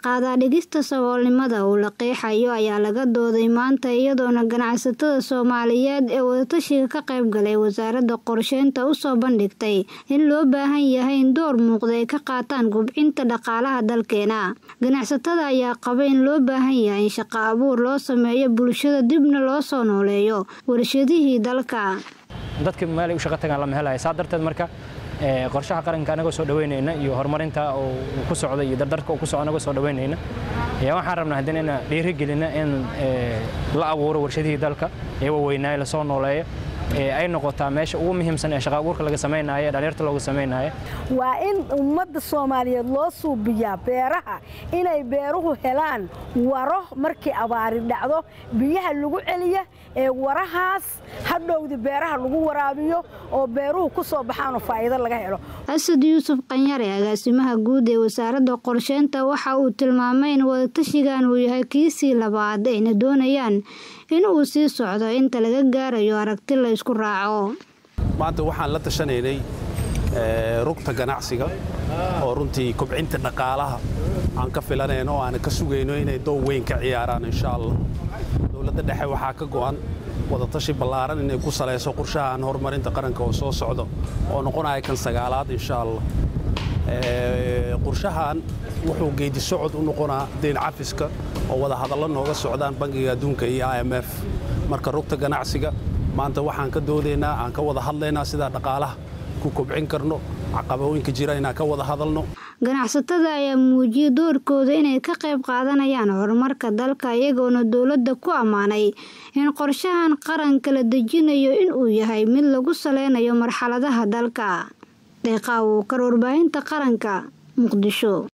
qaadaadhigista saboolnimada uu la qeexayo ayaa laga dooday maanta iyadoona ganacsatada soomaaliyeed ee wadatashiga ka qayb galay wasaaradda qorsheynta usoo bandhigtay in loo baahan yahay in door muuqda ay ka qaataan gubcinta dhaqaalaha dalkeena ganacsatada ayaa qaba in loo baahan yahay in shaqo abuur loo sameeyo bulshada dibna loo soo nooleeyo warshadihii dalka dadka meel ay u shaqo tagaan lama helayo saa darteed marka qorshaha qaranka anagoo soo dhaweynayna iyo horumarinta uu ku socda iyo dardarka uu ku socda anagoo soo dhaweynayna ayaa waxaan rabnaa haddana inaan dhiirigelina in la abuuro warshadihii dalka ee waweynaaye lasoo nooleeyo ay noqotaa meesha ugu muhiimsan ee shaqa abuurka laga samaynayo dhalinyarta looga samaynayo waa in ummadda soomaaliyeed loo suubiyaa beeraha inay beeruhu helaan waro markii abaari dhacdo biyaha lagu celiya ee warahaas hadhowdi beeraha lagu waraabiyo oo beeruhu ku soo baxaanoo faa'iido laga helo asad yuusuf qanyare agaasimaha guud ee wasaaradda qorsheynta waxa uu tilmaamay in wadatashigan uu yahay kiisii labaad ayna doonayaan in uu sii socdo inta laga gaarayo aragti la isku raaco maanta waxaan la tashanaynay rugta ganacsiga oo runtii kobcinta dhaqaalaha aan ka filanayno oo aan ka sugayno inay doow weyn ka ciyaaraan insha allah dowladda dhexe waxaa ka go'an wadatashi ballaaran inay ku salayso qorshahan horumarinta qaranka oo soo socdo oo noqonaya kan sagaalaad insha allah qorshahan wuxuu geedi socod u noqonaa deyn cafiska oo wada hadallo nooga socdaan bangiga adduunka iyo i m f marka rugta ganacsiga maanta waxaan ka doodaynaa aan ka wada hadlaynaa sidaa dhaqaalaha ku kobcin karno caqabooyinka jira inaan ka wada hadalno ganacsatada ayaa muujiyay doorkooda inay ka qayb qaadanayaan horumarka dalka iyagoona dowladda ku ammaanay in qorshahan qaranka la dejinayo inuu yahay mid lagu saleynayo marxaladaha dalka deeqaa uu kar warbaahinta qaranka muqdisho